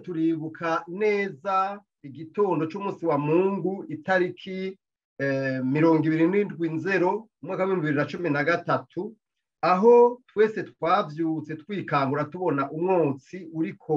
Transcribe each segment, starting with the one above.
turibuka neza igitondo cy'umunsi wa mungu itariki mirongo ibiri n'indwi nzero umwaka w'ibihumbi bibiri na cumi na gatatu aho twese twabyutse twikangura tubona umwotsi uriko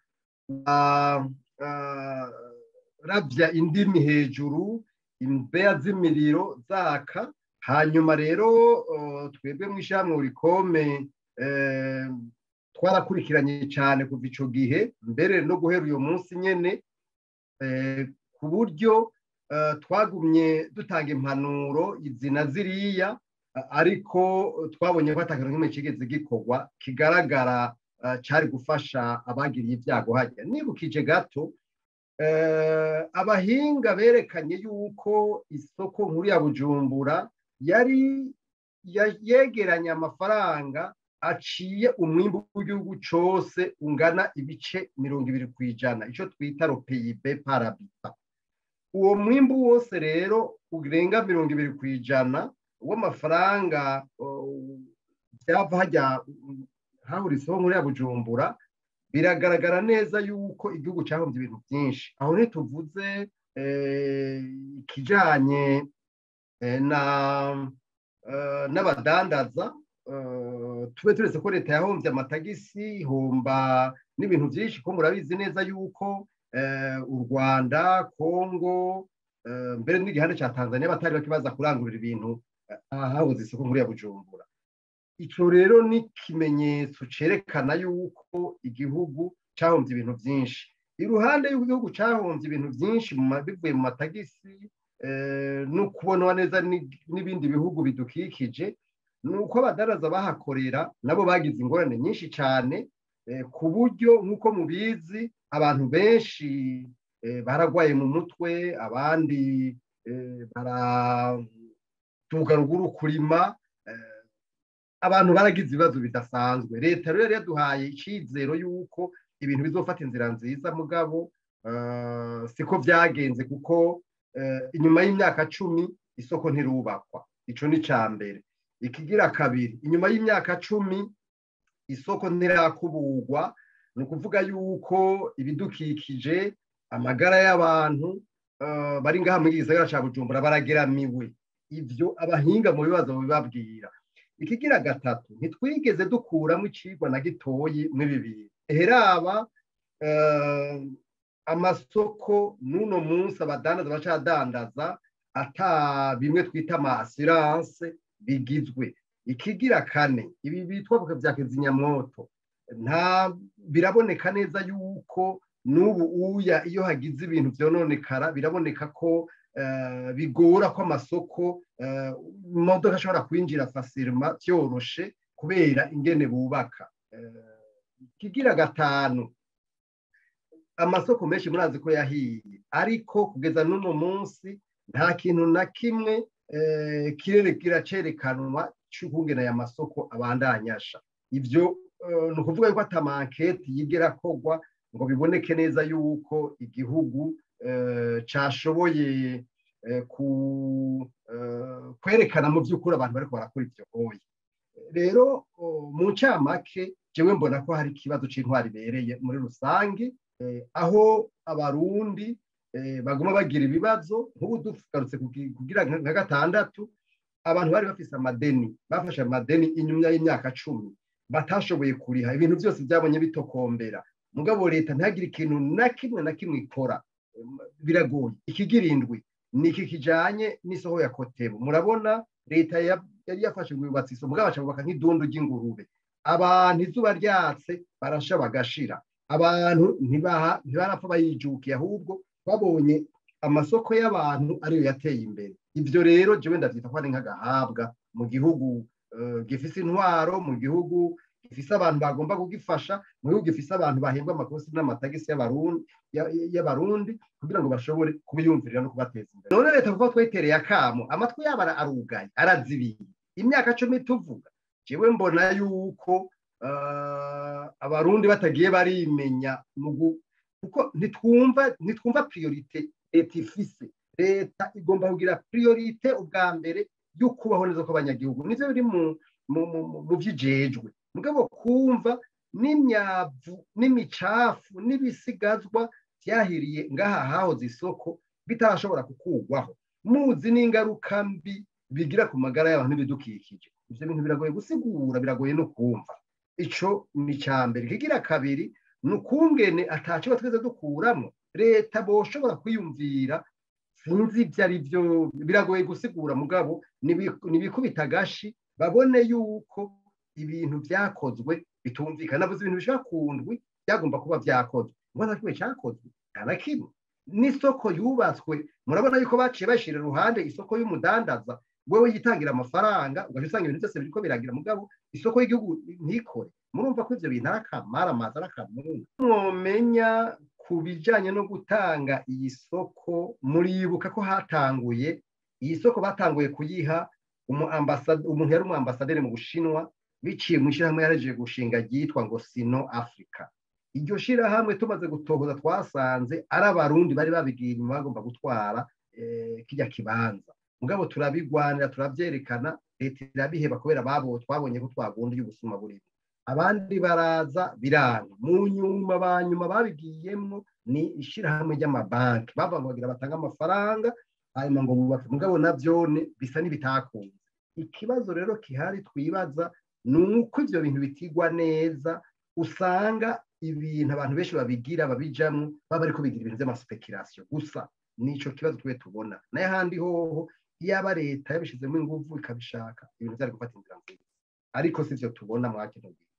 rabya indimi hejuru imbeya z'imiriro zaka hanyuma rero twebwe mu ishyirahamwe urikome twarakurikiranye cyane kuva icyo gihe mbere no guhera uyu munsi nyine ku buryo twagumye dutanga impanuro izina ziriya ariko twabonye ko ataka nk'imwe kigeze gikorwa kigaragara cyari gufasha abagiriye ibyago hajya nibukije gato abahinga berekanye yuko isoko nkuru ya bujumbura yari yegeranye amafaranga aciye umwimbu w'igihugu cyose ungana ibice mirongo ibiri ku ijana icyo twita ropeyibe parabita uwo mwimbu wose rero urenga mirongo ibiri ku ijana w'amafaranga byava hajya hahura isoko nkuru ya bujumbura biragaragara neza yuko igihugu cyahombye ibintu byinshi aho ntituvuze ikijyanye n'abadandaza tube turetse ko leta yahombye amatagisi ihomba n'ibintu byinshi ko murabizi neza yuko u rwanda kongo mbere n'igihande cya tanzania batari bakibaza kurangurira ibintu habuze isoko nkuru ya bujumbura icyo rero ni ikimenyetso cyerekana yuko igihugu cyahombye ibintu byinshi iruhande y'uko igihugu cyahombye ibintu byinshi bivuye mu matagisi no kubonwa neza n'ibindi bihugu bidukikije ni uko abadaraza bahakorera nabo bagize ingorane nyinshi cyane ku buryo nk'uko mubizi abantu benshi baragwaye mu mutwe abandi baratuga ruguru kurima abantu baragize ibibazo bidasanzwe leta rero yaduhaye icyizero y'uko ibintu bizofata inzira nziza mugabo siko byagenze kuko inyuma y'imyaka cumi isoko ntirubakwa icyo ni icya mbere ikigira kabiri inyuma y'imyaka cumi isoko ntirakuburwa ni ukuvuga yuko ibidukikije amagara y'abantu bari ngaha muri gisagara cya bujumbura barageramiwe ibyo abahinga mu bibazo bibabwira ikigira gatatu ntitwigeze dukuramo icigwa na gitoyi muri bibiri heraba amasoko n'uno munsi abadandaza bacadandaza ata bimwe twita amasiranse bigizwe ikigira kane ibi bitwa bya kizimyamwoto nta biraboneka neza yuko n'ubu uya iyo hagize ibintu byononekara biraboneka ko bigora ko amasoko imodoka ashobora kwinjira fasirima byoroshe kubera ingene bubaka ikigira gatanu amasoko menshi murazi ko yahiye ariko kugeza n'uno munsi nta kintu na kimwe kiracerekanwa cy'ukungena aya masoko abandanyasha ibyo ni ukuvuga yuko atamanketi yigera kogwa ngo biboneke neza yuko igihugu cyashoboye kwerekana mu by'ukuri abantu bari barakora ibyo boye rero mu ncamake jewe mbona ko hari ikibazo cy'intwari ibereye muri rusange aho abarundi baguma bagira ibibazo nk'ubu dugarutse kugira nka gatandatu abantu bari bafise amadeni bafashe amadeni inyuma y'imyaka cumi batashoboye kuriha ibintu byose byabonye bitokombera mugabo leta ntihagire ikintu na kimwe na kimwe ikora biragoye ikigira indwi ni iki kijyanye n'isoho ya kotebo murabona leta yari yafashe ngo yubatse isomo mugabo bubaka nk'idundu ry'ingurube abantu izuba ryatse barasha bagashira abantu ntibarapfa bayijukiye ahubwo babonye amasoko y'abantu ariyo yateye imbere ibyo rero jewe ndabyita ko ari nk'agahabwa mu gihugu gifise intwaro mu gihugu gifise abantu bagomba kugifasha mu gihugu gifise abantu bahembwa amakosi n'amatagisi y'abarundi kugira ngo bashobore kubiyumvirira no kubateza imbere none leta kuko twetereye akamo amatwi yabo arugaye arazibiye imyaka cumi tuvuga jewe mbona yuko abarundi batagiye barimenya kuko ntitwumva ntitwumva priorite leta ifise leta igomba kugira priorite ubwa mbere yo kubaho neza kw'abanyagihugu nivyo biri mu by'ijejwe mugabo kumva n'imyavu n'imicafu n'ibisigazwa byahiriye ngaha hahoze isoko bitarashobora kukugwaho muzi n'ingaruka mbi bigira ku magara y'abantu n'ibidukikije ibyo bintu biragoye gusigura biragoye no kumva ico ni icya mbere kigira kabiri ni ukungene ataco twese dukuramo leta boshobora kwiyumvira sinzi ibyo ari byo biragoye gusigura mugabo nibikubita agashi babone yuko ibintu byakozwe bitumvikana navuze ibintu bishobora kundwi byagomba kuba byakozwe ngo nta kimwe cyakozwe nta na kimwe n'isoko yubatswe murabona yuko baciye bashyira iruhande isoko y'umudandaza wewe yitangira amafaranga ugahita usanga ibintu byose biriko biragira mugabo isoko y'igihugu ntikore murumva ko ibyo bintu ari akamara amazi ari akamunga mwomenya ku bijyanye no gutanga iyi soko muribuka ko hatanguye iyi soko batanguye kuyiha umuntu yari umwambasaderi mu bushinwa biciye mu ishyirahamwe yarejeje gushinga ryitwa ngo sino afurika iryo shyirahamwe tumaze gutohoza twasanze ari abarundi bari babigiye inyuma bagomba gutwara kijya kibanza mugabo turabigwanira turabyerekana leta irabiheba kubera babo twabonye ko twagunda y'ubusuma burimo abandi baraza biranga mu nyuma ba nyuma babigiyemo ni ishyirahamwe ry'amabanki bavuga batanga amafaranga hanyuma ngo bubake mugabo nabyone bisa n'ibitakunze ikibazo rero kihari twibaza ni uko ibyo bintu bitigwa neza usanga ibintu abantu benshi babigira babijamo baba ariko bigira ibintu by'amaspekirasiyo gusa nicyo kibazo twe tubona nayo ahandi hoho iyaba leta yabishyizemo ingufu ikabishaka ibintu byari gufata inzira nziza ariko si byo tubona mwakino gihe